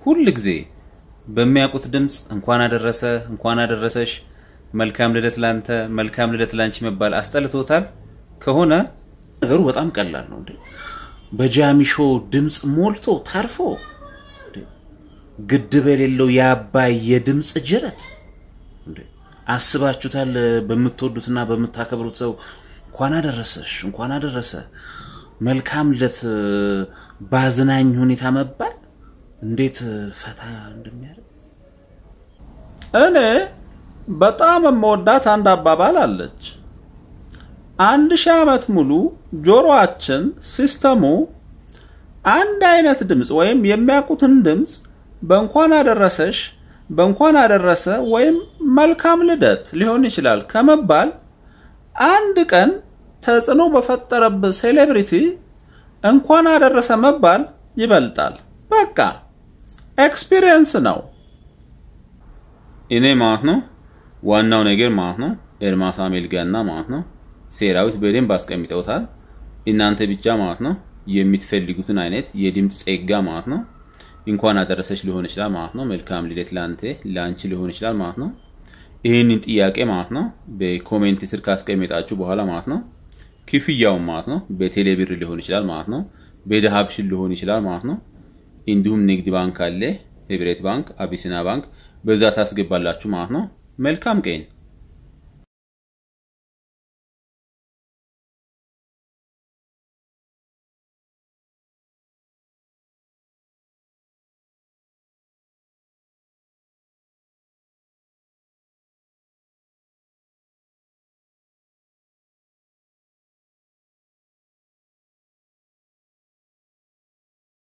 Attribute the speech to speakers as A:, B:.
A: ሁል ጊዜ በሚያውቁት ድምፅ እንኳን አደረሰ እንኳን አደረሰሽ መልካም ልደት ላንተ መልካም ልደት ላንቺ መባል አስጠልቶታል ከሆነ ነገሩ በጣም ቀላል ነው። እንዴ በጃሚሾ ድምፅ ሞልቶ ታርፎ እንዴ ግድብ የሌለው የአባይ የድምፅ ጅረት እንዴ አስባችሁታል? በምትወዱትና በምታከብሩት ሰው እንኳን አደረሰሽ እንኳን አደረሰ መልካም ልደት ባዝናኝ ሁኔታ መባል እንዴት ፈታ እንደሚያደርግ
B: እኔ በጣም የምወዳት አንድ አባባል አለች። አንድ ሺህ ዓመት ሙሉ ጆሮአችን ሲስተሙ አንድ አይነት ድምፅ ወይም የሚያውቁትን ድምፅ በእንኳን አደረሰሽ በእንኳን አደረሰ ወይም መልካም ልደት ሊሆን ይችላል ከመባል አንድ ቀን ተጽዕኖ በፈጠረብህ ሴሌብሪቲ እንኳን አደረሰ መባል ይበልጣል። በቃ ኤክስፒሪየንስ ነው።
A: እኔ ማለት ነው ዋናው ነገር ማለት ነው ኤርማስ አሜልጋና ማለት ነው ሴራዊት በደንብ አስቀምጠውታል። እናንተ ብቻ ማለት ነው የምትፈልጉትን አይነት የድምፅ ጸጋ ማለት ነው እንኳን አደረሰች ሊሆን ይችላል ማለት ነው። መልካም ልደት ለአንተ ለአንቺ ሊሆን ይችላል ማለት ነው። ይህንን ጥያቄ ማለት ነው በኮሜንት ስር ካስቀመጣችሁ በኋላ ማለት ነው ክፍያውን ማለት ነው በቴሌብር ሊሆን ይችላል ማለት ነው፣ በዳሀብሽን ሊሆን ይችላል ማለት ነው። እንዲሁም ንግድ ባንክ አለ፣ ህብረት ባንክ፣ አቢሲና ባንክ በዛ ታስገባላችሁ ማለት ነው። መልካም ቀን